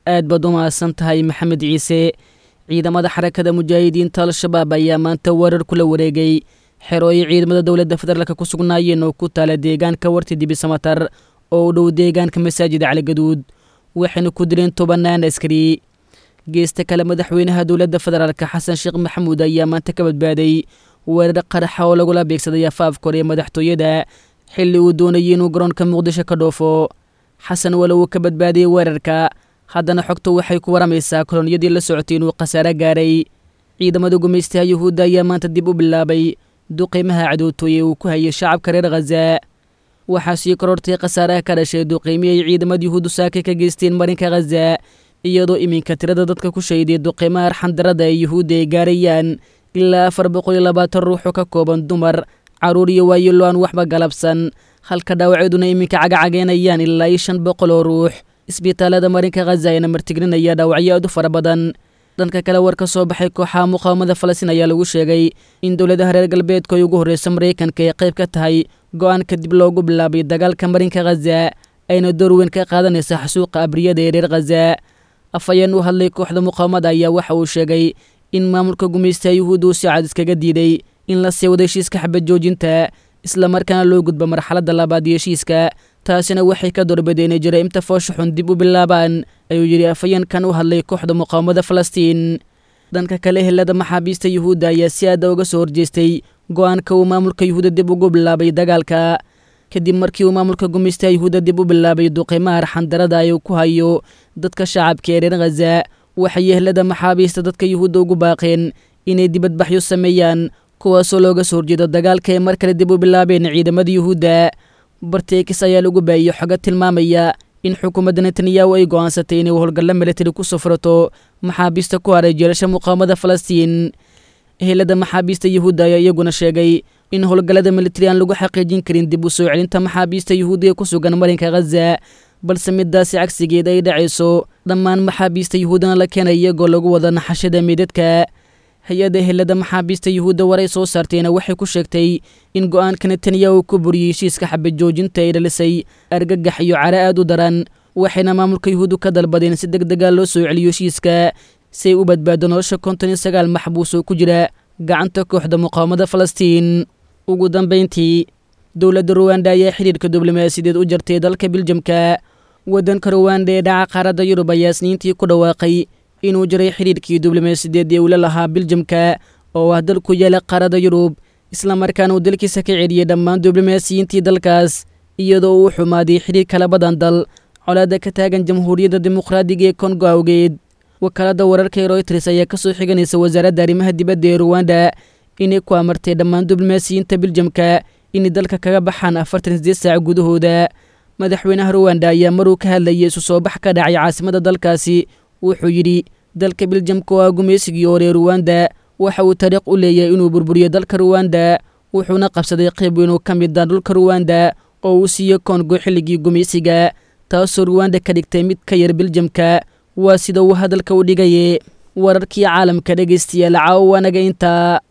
aad baad u mahadsan tahay maxamed ciise ciidamada xarakada mujaahidiinta al-shabaab ayaa maanta weerar kula wareegay xerooyo ciidamada dowladda federaalk ku sugnaayeen oo ku taala deegaanka warti dibisamatar oo u dhow deegaanka masaajida caligaduud waxayna ku dileen tobanaan askari geesta kale madaxweynaha dowladda federaalk xasan sheekh maxamuud ayaa maanta ka badbaaday weerar qaraxa oo lagula beegsaday afaafka hore ee madaxtooyada xilli uu doonayay inuu garoonka muqdisho ka dhoofo xasan walow uu ka badbaadiyey weerarka haddana xogtu waxay ku waramaysaa koloniyadii la socotay inuu khasaare gaaray ciidamada gumaystaha yuhuudda ayaa maanta dib u bilaabay duqeymaha cadowtooye uu ku hayay shacabka reer khaza waxaa sii korortay khasaaraha ka dhashay duqeymi ay ciidamada yuhuuddu saaka ka geysteen marinka khaza iyadoo iminka tirada dadka ku shayday duqeymaha arxandarada ee yuhuudda ay gaarayaan ilaa afar boqol iyo labaatan ruuxoo ka kooban dumar carruur iyo waayelo aan waxba galabsan halka dhaawacyaduna iminka cagacageynayaan ilaa iyo shan boqol oo ruux isbitaalada marinka khaza ayna martiglinaya dhaawacyo aad u fara badan dhanka kale war ka soo baxay kooxaha muqaawamada falastiin ayaa lagu sheegay in dowladaha reer galbeedku ay ugu horreysa maraykanka ay qayb ka tahay go-aan kadib loogu bilaabay dagaalka marinka khaza ayna door weyn ka qaadanaysa xasuuqa abriyada ee reer khaza afhayeen u hadlay kooxda muqaawamada ayaa waxa uu sheegay in maamulka gumaystaha yuhuudda uu si cad iskaga diiday in la sii wada heshiiska xabad joojinta islamarkaana loo gudbo marxaladda labaad iyo heshiiska taasina waxay ka doorbadeen inay jaraa'imta foosha xun dib u bilaabaan ayuu yidhi afhayeenkan u hadlay kooxda muqaawamada falastiin dhanka kale helada maxaabiista yuhuudda ayaa si aada uga soo horjeestay go-aanka uu maamulka yuhuudda dib ugu bilaabay dagaalka kadib markii uu maamulka gumaystaha yuhuudda dib u bilaabay duqeymaha arxandarada ay ku hayo dadka shacabka ee reer khaza waxay yehlada maxaabiista dadka yuhuudda ugu baaqeen inay dibadbaxyo sameeyaan kuwaasoo looga soo horjeedo dagaalka ay mar kale dib u bilaabeen ciidamada yuhuudda barteekis ayaa lagu baayey xoga tilmaamaya in xukuumadda netanyahu ay go'aansatay inay howlgalla milatari ku safrato maxaabiista ku haray jeelasha muqaawamada falastiin helada maxaabiista yuhuudda ayaa iyaguna sheegay in howlgallada militari aan lagu xaqiijin karin dib u soo celinta maxaabiista yuhuudda ee ku sugan marinka khaza balse midaasi cagsigeed ay dhacayso dhammaan maxaabiista yuhuuddana la keenay iyagoo lagu wada naxashada meydadka hay-adda helada maxaabiista yuhuudda waray soo saartayna waxay ku sheegtay in go-aanka netanyahu ku buriyey heshiiska xabad joojinta ay dhalisay argagax iyo cara aad u daran waxayna maamulka yuhuuddu ka dalbadeen si deg dega loo soo celiyo heshiiska si ay u badbaado nolosha konton iyo sagaal maxbuus oo ku jira gacanta kooxda muqaawamada falastiin ugu dambayntii dowladda ruwanda ayaa xidhiirka diblomaasiyadeed u jartay dalka biljamka waddanka ruwanda ee dhaca qaaradda yurub ayaa isniintii ku dhawaaqay inuu jiray xidhiirkii diblomaasiyadeed ee uu la lahaa biljamka oo ah dal ku yaala qaaradda yurub islamarkaana uu dalkiisa ka celiyey dhammaan diblomaasiyiintii dalkaas iyadoo uu xumaaday xidhiirka labadan dal colaadda ka taagan jamhuuriyadda dimuqraadiga ee kongo awgeed wakaaladda wararka ee royters ayaa ka soo xiganaysa wasaaradda arrimaha dibadda ee ruwanda inay ku amartay dhammaan diblomaasiyiinta biljamka inay dalka kaga baxaan afartan sideed saac gudahooda madaxweynaha ruwanda ayaa maruu ka hadlayay isu soo bax ka dhacay caasimadda dalkaasi wuxuu yidhi dalka biljamka oo ah gumaysigii hore ee ruwanda waxa uu taariikh u leeyahay inuu burburiyo dalka ruwanda wuxuuna qabsaday qayb weyn oo ka mid ah dhulka ruwanda oo uu siiyo kongo xilligii gumaysiga taasoo ruwanda ka dhigtay mid ka yar biljamka waa sida uu hadalka u dhigaye wararkii caalamka dhegaystayaal caawa wanaga intaa